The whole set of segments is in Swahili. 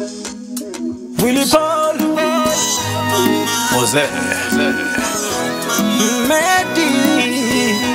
Willy Paul Jose Medi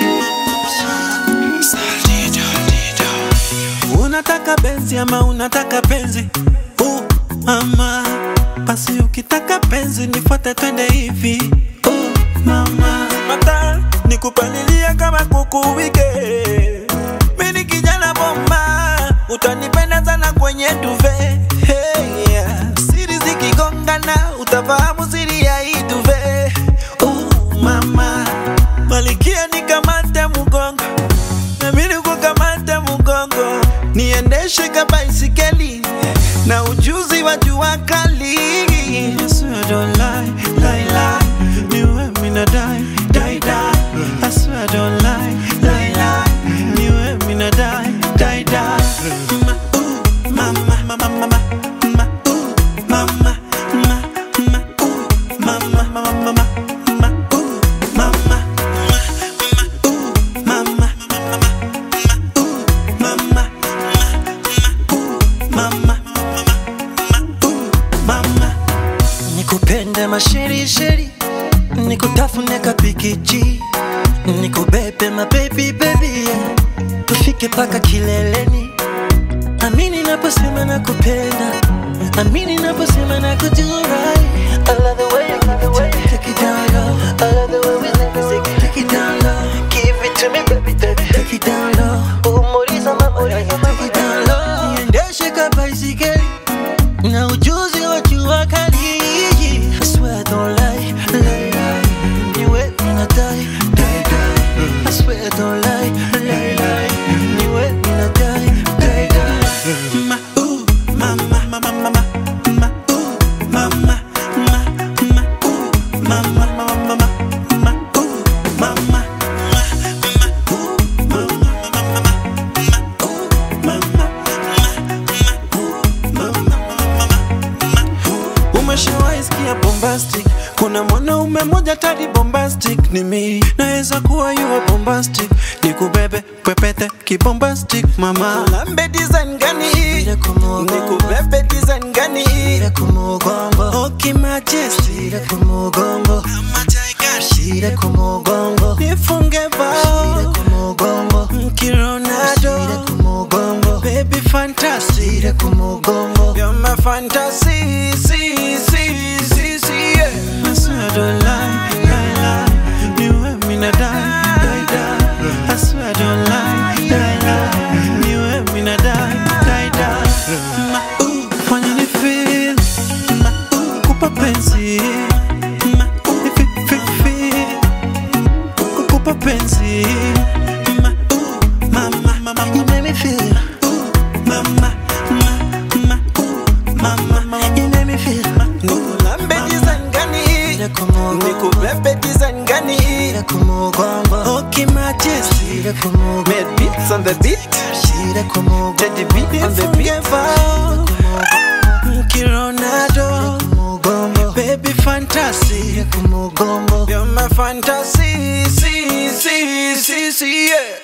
Unataka benzi ama unataka penzi uh, mama basi ukitaka penzi nifuate twende hivi uh, mama mata nikupalilia kama kuku wike mini kijana bomba utanipenda sana kwenye duve hey, yeah. siri zikigongana utafahamu siri ya hii duve uh, mama malikia nikamate mgongo nami kukamata mgongo niendeshe ka baisikeli na ujuzi wa jua kali I swear I don't lie, lie, lie. Niwe mina die, die, die. I swear I don't lie, lie, lie. Niwe mina die, die, die. Ma, ooh, mama, mama, mama, ma, ooh, mama, ma, ma, ooh, mama, mama, mama, ma, ooh, mama, ma, ma, ooh, mama, mama, mama, mama, nikupende masherisheri nikutafune kapikichi nikubebe mabebi bebi yeah. tufike paka kileleni amini naposema nakupenda amini naposema nakujurai I love the way you give it to me, take it down low. I love the way we live, take it, take it down low. Give it to me, baby, baby, take it down low. Umoriza mama, take it down low. Niendeshe ka baisikeli na ujuzi wa jua kali. I swear I don't lie, lie, lie. Niwe mina die, die, die. I swear I don't lie, lie, lie. Niwe mina die, die, die. Ma, ooh, mama, mama, mama, ma, ooh, mama, ma, ma, ooh, mama, mama, mama, ma, ooh, mama, ma, ma, ooh, mama, mama, mama, ma, ooh, mama, ma, ma, ooh, Umeshawahi sikia bombastic? Kuna mwanaume mmoja tadi bombastic ni mimi, naweza kuwa yuwa bombastic, nikubebe pepete kibombastic mama. Lambe design gani? Nikubebe design gani? Oki majesty Kama tiger nifunge bao mkironado baby fantasy You're my fantasy, see, see, see, see, yeah. I swear I don't lie, lie, lie. Niwe mina die, die, die. I swear I don't lie, lie, lie. Niwe mina die, die, die. Ma, ooh, fanya ni feel. Ma, ooh, kupa penzi. Ma, ooh, fi, fi, fi. Kukupa penzi. Ma, ooh, mama, mama, you make me feel. Ooh, mama, ma, ma, ooh, mama, mama, you make me feel. Nikulambe design gani? Nikubebe design gani? Okay, majesty. Made beats on the beat. Teddy B on the beat. Kironado. Baby fantasy. You're my fantasy. See, see, see, see, yeah.